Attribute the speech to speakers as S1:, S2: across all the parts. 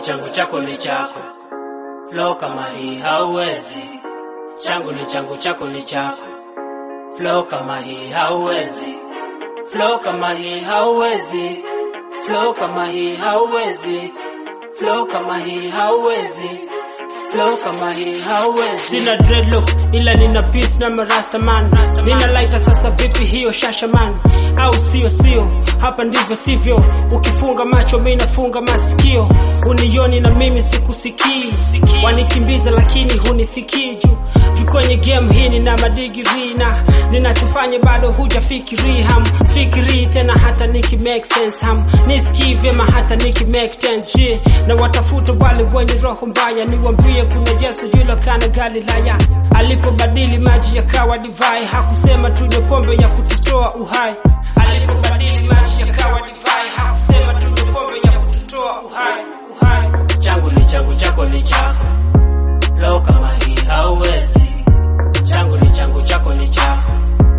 S1: changu chako ni chako, flow kama hii hauwezi. Changu ni changu chako ni chako, flow kama hii hauwezi. Flow kama hii hauwezi, flow kama hii hauwezi, flow kama hii hauwezi, flow kama hii hauwezi.
S2: Sina dreadlocks ila nina peace na marasta man. Nina lighter sasa vipi hiyo shasha man? Au sio sio? Hapa ndivyo sivyo. Ukifunga macho mimi nafunga masikio. Unioni na mimi sikusikii. Wanikimbiza lakini hunifikii juu. Juu kwenye game hii nina madigiri na ninachofanya bado hujafikiri ham fikiri tena hata niki make sense ham nisikii vyema hata niki make sense yeah. na watafuta wale wenye roho mbaya niwambie kuna Yesu yule kana Galilaya alipobadili maji yakawa divai hakusema tunywe pombe ya kututoa uhai alipobadili maji yakawa divai hakusema tunywe pombe ya kututoa uhai uhai
S1: changu ni changu chako ni chako, flow kama hii hauwezi. Changu ni changu chako ni chako,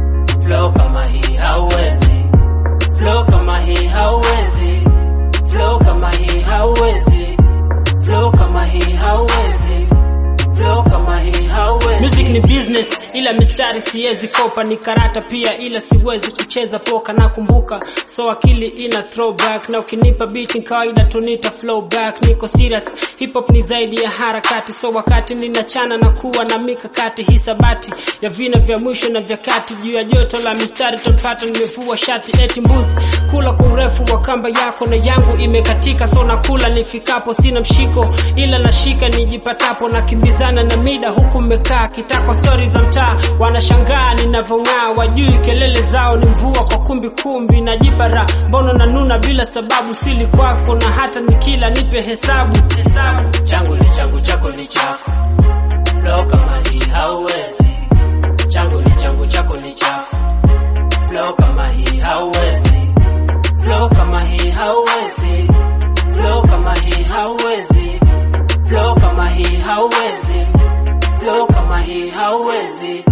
S1: flow kama hii hauwezi. Flow kama hii hauwezi, flow kama hii hauwezi, flow kama hii hauwezi, flow kama hii hauwezi.
S2: Music ni business ila mistari siwezi kopa, ni karata pia ila siwezi kucheza poka. Nakumbuka so akili ina throwback, na ukinipa beat ni kawaida tunita flow back. Niko serious, hip hop ni zaidi ya harakati, so wakati ninachana na kuwa na mikakati, hisabati ya vina vya mwisho na vya kati, juu ya joto la mistari tupata, nimevua shati eti mbuzi kula kwa urefu wa kamba yako na yangu imekatika, so nakula nifikapo, sina mshiko ila nashika nijipatapo, nakimbizana na mida huku mmekaa kitako, stori za mtaa wanashangaa ninavyong'aa, wajui kelele zao ni mvua kwa kumbi kumbi, najipara mbono na nuna bila sababu, sili kwako na hata nikila nipe hesabu hesabu.
S1: changu ni changu chako ni chako, flow kama hii hauwezi. Changu ni changu chako ni chako, flow kama hii hauwezi. Flow kama hii hauwezi, flow kama hii hauwezi, flow kama hii hauwezi, flow kama hii hauwezi,